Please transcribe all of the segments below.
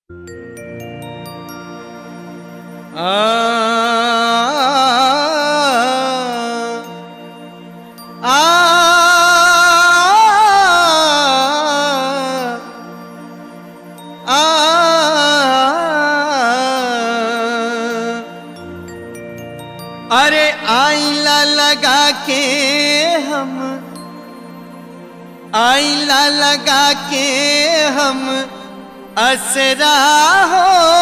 अरे आईला लगा के हम आईला लगा के हम असरा हो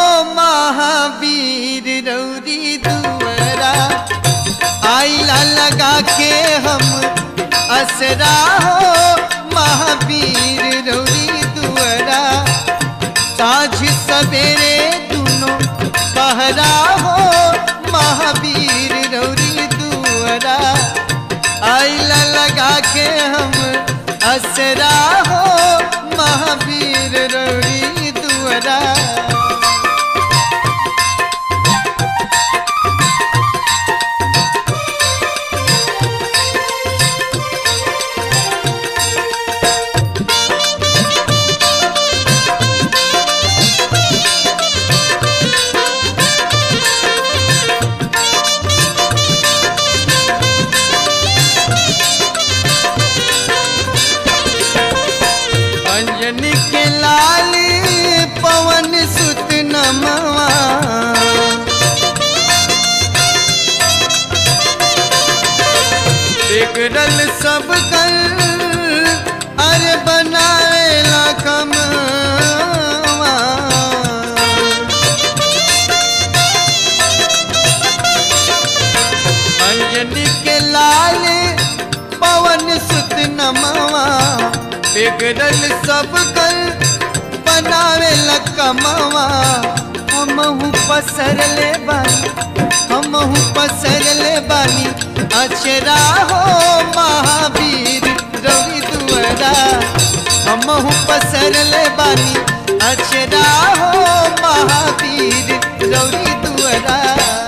महावीर रौरी दुवरा आईला लगा के हम असरा हो महावीर रौरी दुवरा साझ सवेरे दोनों पहरा हो महावीर रौरी दुवरा आईला लगा के हम असरा हो महावीर रौरी दुवरा अंजनी के लाल पवन सुत नमवा बिगड़ल सब कल अरे बनाएला कमवा अंजनी के लाल पवन सुत नमवा बिगड़ल सब कल बनावे लकमवा हमहू पसर ले बानी हमहू पसर ले बानी अचरा हो महावीर रवि दुअरा हमहू पसर ले बानी अचरा हो महावीर रवि दुअरा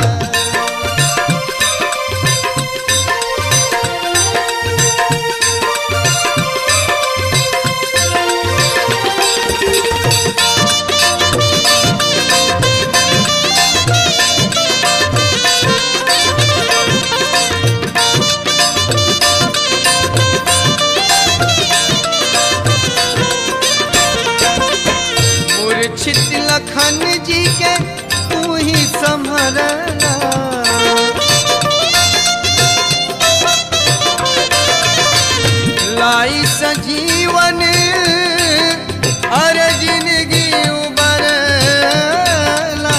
मूर्छित लखन जी के तू ही संभरना लाई सजीवन अरे जिंदगी उबरला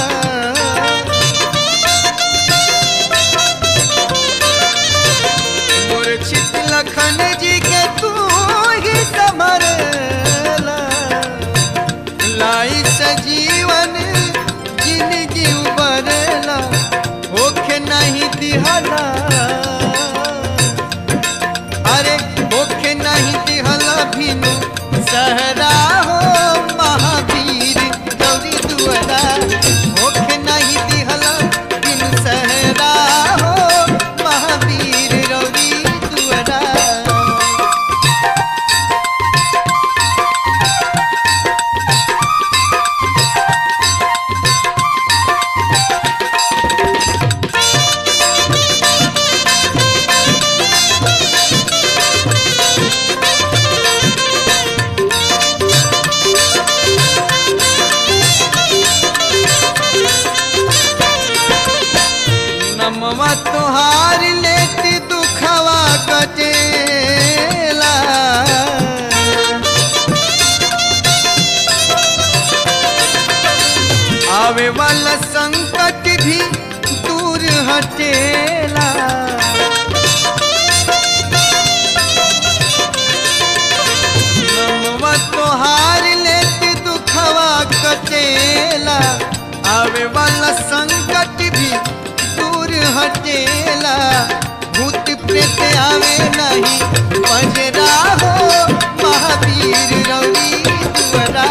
मूर्छित लखन जी के तू ही संभरला लाई सजीवन जिंदगी उबरला होखे नहीं दिहला अरे होखे नहीं दिहला भिनु सहरा हो महावीर गौरी दुअरा होखे नहीं दिहला भिनु सहरा हो महावीर गौरी दुअरा नमवा तोहार लेती दुखवा कटेला आवे वाला संकट भी दूर हटेला नमवा तोहार लेती दुखवा कटेला आवे वाला संकट भी दूर हटेला भूत प्रेत आवे नहीं बजरा हो महावीर रवि दुअरा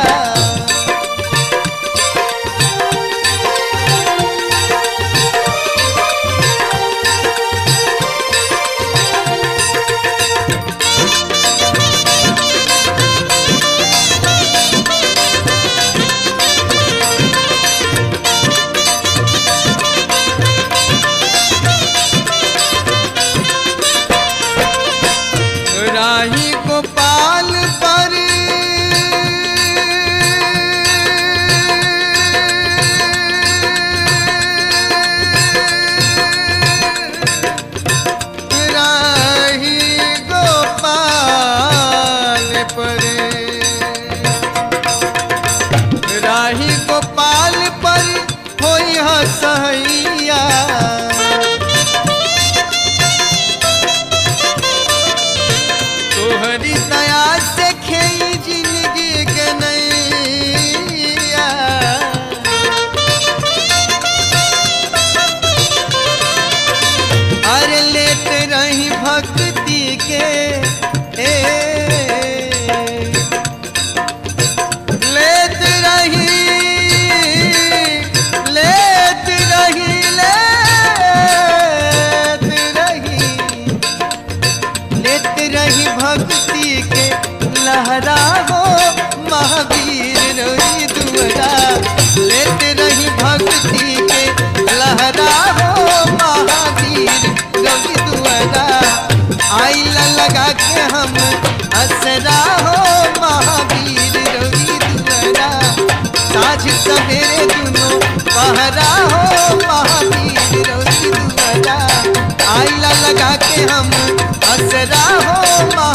लगा के हम असरा हो महावीर रवि दुआरा साझ सवेरे दुनो पहरा हो महावीर रवि दुआरा आइला लगा के हम असरा हो